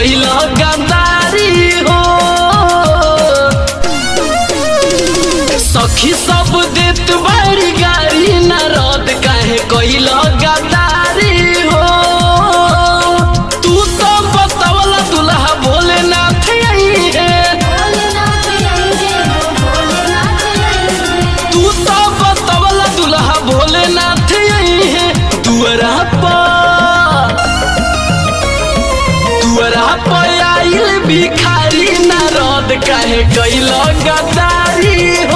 कैल गद्दारी हो सखी सब देत बड़ी गाड़ी न रद काहे कैल गद्दारी हो तू तो बतवला दुल्हा भोलेनाथ आई है तू तो बतवला दुल्हा भोलेनाथ आई है दुअरा पर दुअरा पर आइल भिखारी न रद काहे कैल गद्दारी हो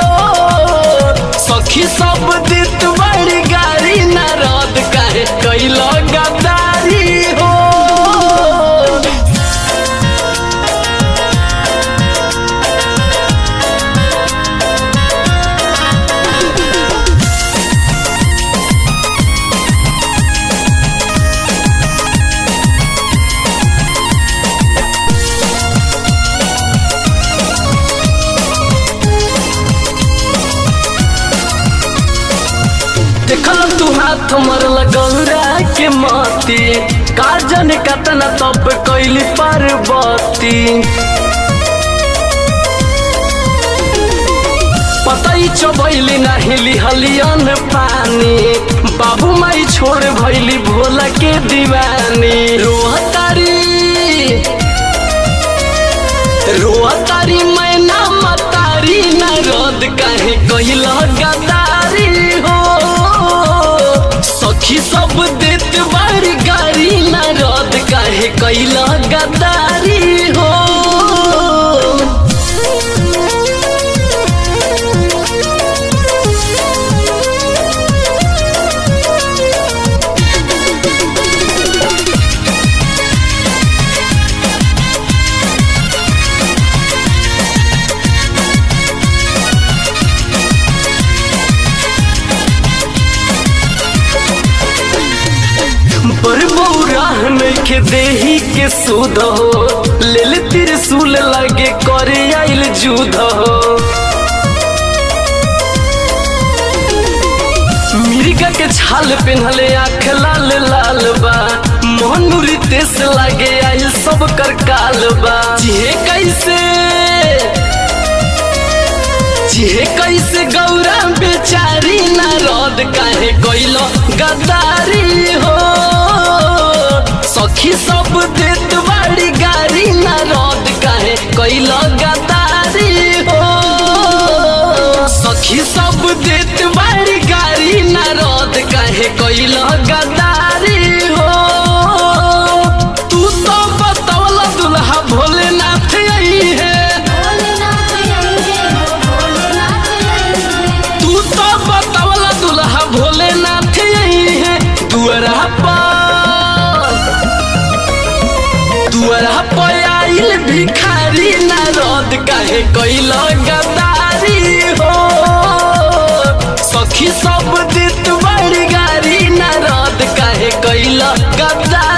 सखी सब देत बड़ी गाड़ी न रद काहे कैल गद्दारी हो देखल तू हाथ मरल गौरा के मती काजन कतना तप कैली पार्वती पतई चबैली नाही लिहलियन पानी बाबू माई छोड़ भैली भोला के दीवानी रोहतारी रोहतारी मैना मतारी न रद काहे कहिल गदारी हो सखी सब देत बारी गाड़ी न रद काहे कहिल गदारी हो पर बौराह नइखे देही के सुध हो लेल त्रिशूल लगे करे आइल जुध हो मिर्गा के छाल पेन्हले आँख लाल लाल बा मोहनुरी तेस लागे आइल सब कर काल बा जिहे कैसे जिहे कैसे गौरा बेचारी न रद काहे कैल गद्दारी हो सखी सब देत बाड़ी गाड़ी न रद काहे कैल गद्दारी हो सखी सब देत बाड़ी गाड़ी न रद काहे कैल गद्दारी हो तू तो बतौला दुल्हा भोलेनाथ आई है तू तो बतवला दुल्हा भोलेनाथ यही है दुअरा पर दुअरा पर आइल भिखारी न रद काहे कैल गद्दारी हो सखी सब देत बड़ी गाड़ी न रद काहे कैल गद्दारी